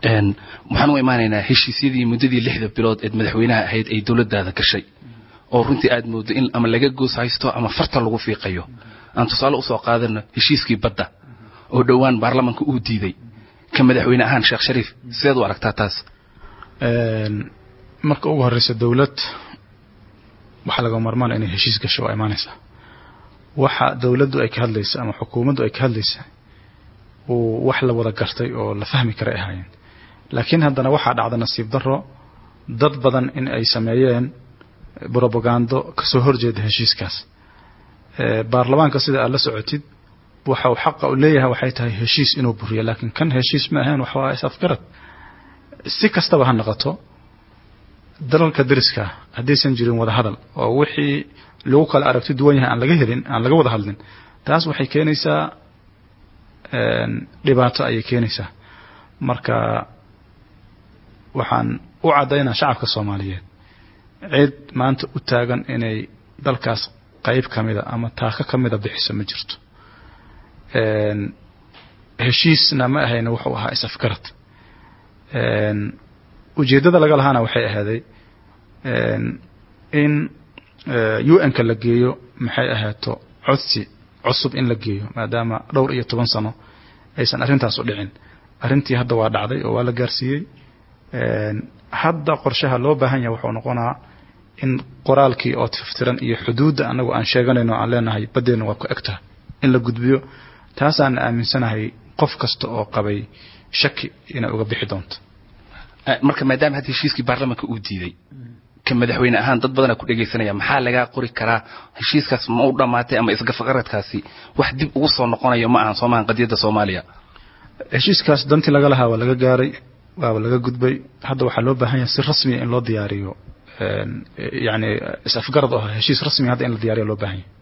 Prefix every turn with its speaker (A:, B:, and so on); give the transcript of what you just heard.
A: waxaan u imaanaynaa heshiisyadii muddadii lixda bilood eed madaxweynaha ahayd ay dowladdaada gashay oo runtii aad mooddo in ama laga goos haysto ama farta lagu fiiqayo aan tusaale usoo qaadano heshiiskii badda oo dhowaan baarlamanka uu diiday ka madaxweyne ahaan sheekh shariif sideed u aragtaa taas
B: marka ugu horreysa dowlad waxaa laga marmaan inay heshiis gasho waa imaanaysaa waxa dowladdu ay ka hadlaysa ama xukuumaddu ay ka hadlaysa uu wax la wada gartay oo la fahmi kara ay ahaayeen laakiin haddana waxaa dhacda nasiib darro dad badan in ay sameeyeen brobagando kasoo horjeeda heshiiskaas baarlamaanka sida aad la socotid waxa uu xaqa u leeyahay waxay tahay heshiis inuu buriyo laakiin kan heshiis ma ahayn waxaa is-afgarad si kastaba ha noqoto dalalka dariska haddaysan jirin wada hadal oo wixii lagu kala aragti duwan yahay aan laga helin aan laga wada hadlin taas waxay keenaysaa dhibaato ayay keenaysaa marka waxaan u caddaynaa shacabka soomaaliyeed cid maanta u taagan inay dalkaas qayb ka mida ama taako ka mida bixiso ma jirto heshiisna ma ahayna wuxuu ahaa is-afgarad ujeeddada laga lahaana waxay ahaaday in un-ka la geeyo maxay ahaato codsi cusub in la geeyo maadaama dhowr iyo toban sano aysan arrintaas u dhicin arrintii hadda waa dhacday oo waa la gaarsiiyey hadda qorshaha loo baahan yahay wuxuu noqonaa in qoraalkii oo tiftiran iyo xuduudda annagu aan sheeganayno aan leenahay baddeenna waa ku egtaha in la gudbiyo taasaana aaminsanahay qof kasta oo qabay shaki inay uga bixi doonto
A: marka maadaama hadda heshiiskii baarlamanka uu diiday ka madaxweyne ahaan dad badanaa ku dhegaysanaya maxaa lagaa qori karaa heshiiskaas ma u dhammaatay ama isgafaqaradkaasi wax dib ugu soo noqonayo ma ahan soomahan qadiyadda soomaaliya
B: heshiiskaas dantii laga lahaa waa laga gaaray waaba laga gudbay hadda waxaa loo baahan yahay si rasmiya in loo diyaariyo yani is-afgarad oo heshiis rasmiya hadda in la diyaariyo loo baahan yahay